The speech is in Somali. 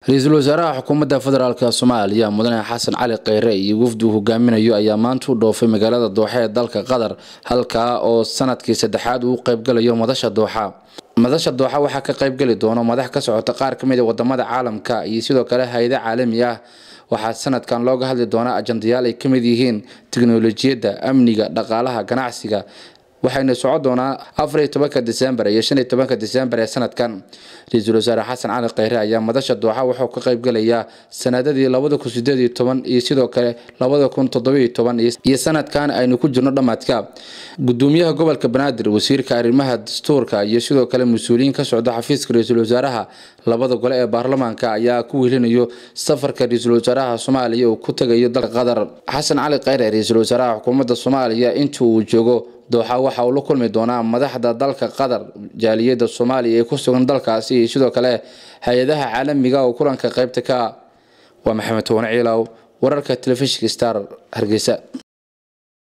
ra-iisul wasaaraha xukuumadda federaalk soomaaliya mudane xasan cali kheyre iyo wafdi uu hogaaminayo ayaa maanta u dhoofay magaalada dooxa ee dalka qatar halkaa oo sanadkii saddexaad uu qeybgalayo madasha dooxa madasha dooxa waxaa ka qeybgeli doona madax ka socota qaar ka mid a wadamada caalamka iyo sidoo kale hay-ada caalami ah waxaa sanadkan looga hadli doonaa ajandayaal ay ka mid yihiin tiknolojiyadda amniga dhaqaalaha ganacsiga waxayna socon doonaa afar iyo tobanka disembar iyo shan iyo tobanka disembar ee sanadkan ra-iisul wasaare xasan cali kheyre ayaa madasha dooxa wuxuu ka qeybgalayaa sanadadii labada kun sideed iyo toban iyo sidoo kale labada kun toddobiyo toban iyo sanadkan aynu ku jirno dhammaadka gudoomiyaha gobolka banaadir wasiirka arrimaha dastuurka iyo sidoo kale mas-uuliyiin ka socda xafiiska ra-iisul wasaaraha labada gole ee baarlamaanka ayaa ku welinayo safarka ra-iisul wasaaraha soomaaliya uu ku tagayo dalka qatar xasan cali kheyre ra-iisul wasaaraha xukuumadda soomaaliya inta uu joogo dooxa waxa uu la kulmi doonaa madaxda dalka qatar jaaliyadda soomaaliya ee ku sugan dalkaasi iyo sidoo kale hay-adaha caalamiga oo kulanka qeybta ka waa maxamed toone ciilow wararka telefishinka star hargeysa